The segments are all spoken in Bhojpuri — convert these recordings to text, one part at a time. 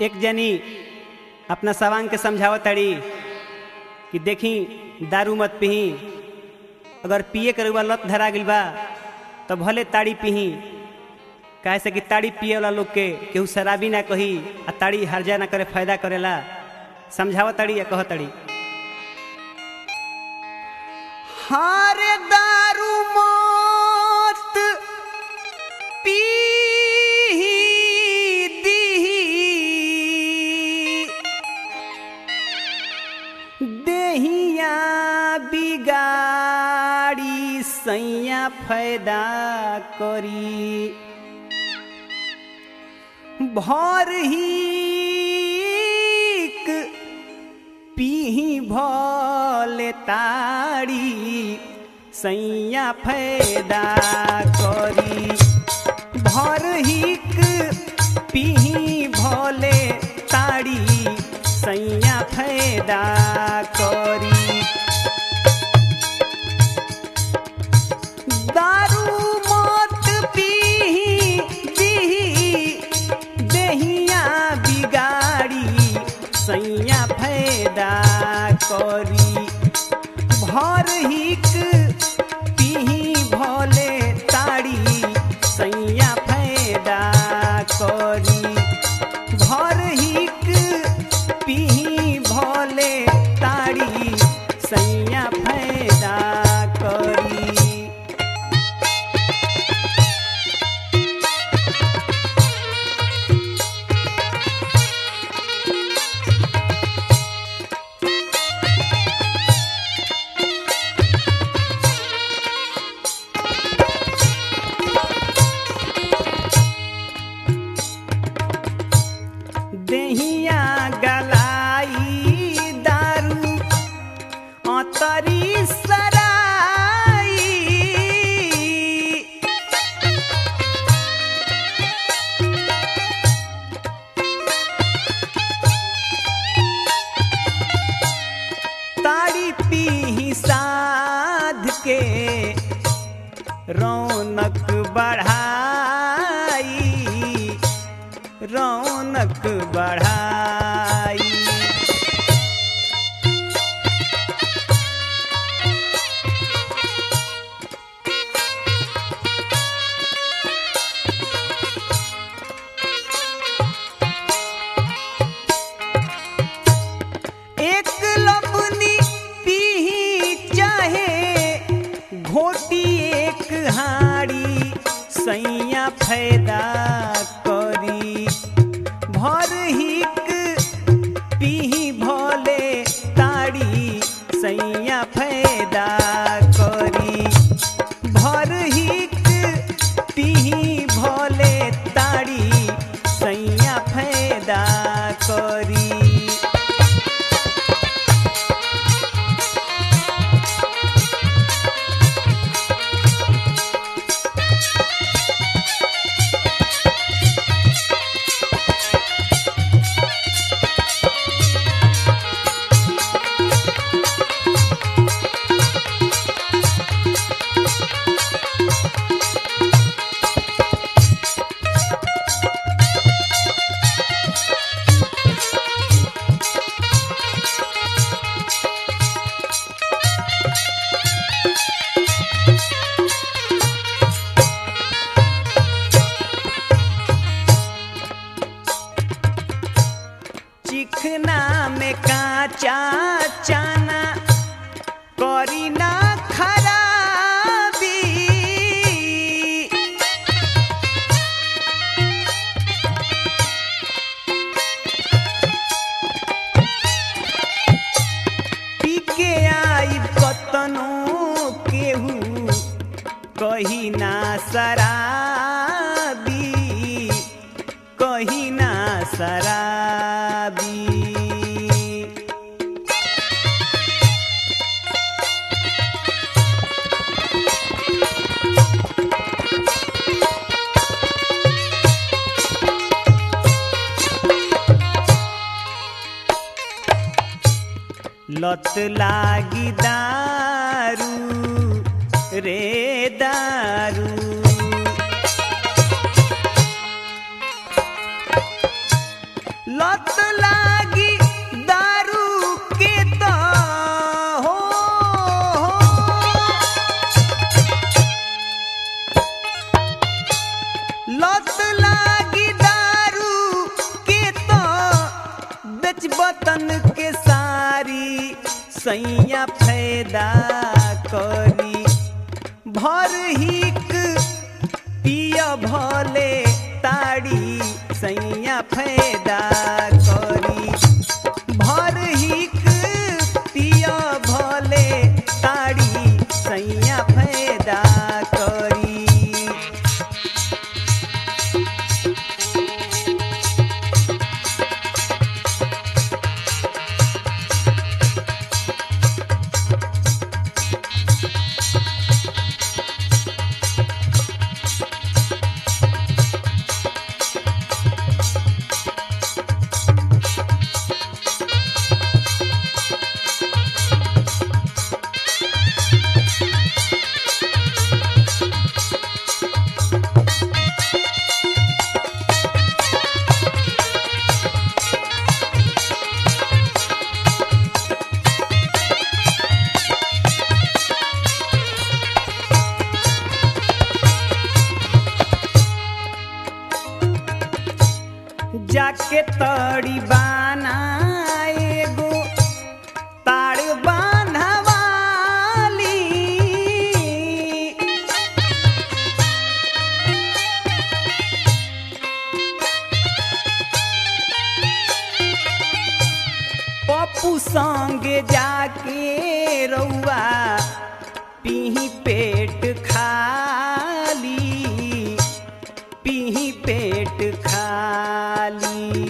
एक जनी अपना सवांग के समझावत ताड़ी कि देखी दारू मत पिही अगर पिए के रउआ लत धरा गइल बा तो भले ताड़ी पिही काहे से कि ताड़ी पिए वाला लोग के केहू शराबी ना कही आ ताड़ी हर्जा ना करे फायदा करेला समझावत ताड़ी या कहत ताड़ी हारे दारू मत पीही दीही देहिया बिगाड़ी सैया फायदा करी भर ही पीही भले ताड़ी सैया फायदा करी भर हिक पीही भले ताड़ी सैया फायदा करी दारू मत पीही दीही देहिया बिगाड़ी सैया फायदा करी भर हिक पीही भले ताड़ी सैया फायदा करी भर हिक पीही भले ताड़ी सैया फायदा करी देहिया गलाई दारू अतरी सराई ताड़ी पी साध के रौनक बढ़ाई रौनक बढ़ाई एक लबनी पीही चाहे घोटी एक हाड़ी सैया फायदा करी भर हिक पीही भोले ताड़ी सैया फायदा करी भर हिक पीही भोले ताड़ी सैया फायदा करी चिखना में काचा चाना करी ना खराबी पी के आई कतनो केहू कही ना शराबी कही ना शराबी लत लागी दारू रे दारू लत सैया फायदा करी भर हिक पिय भले ताड़ी सैया फायदा करी भर हिक पिय भले ताड़ी सैया फायदा करी जाके तड़ी बाना एगो ताड़ बान्हवाली पप्पू संगे जाके रउआ पीही पेट खाली पीही पेट खाली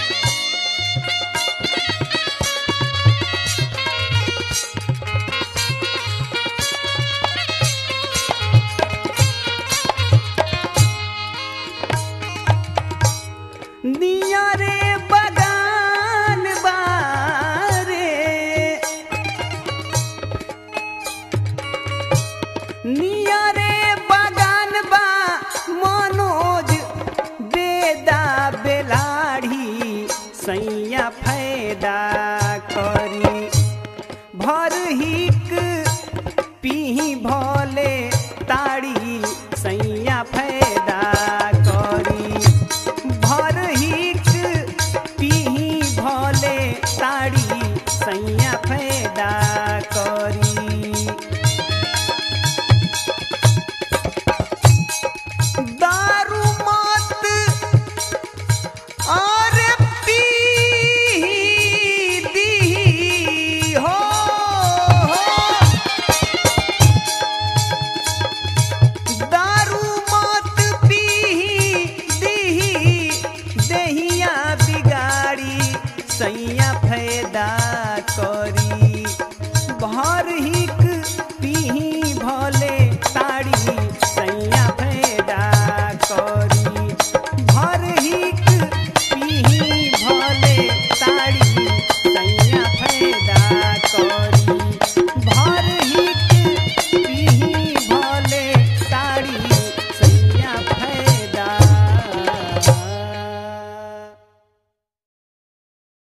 नियरे बगान बारे निया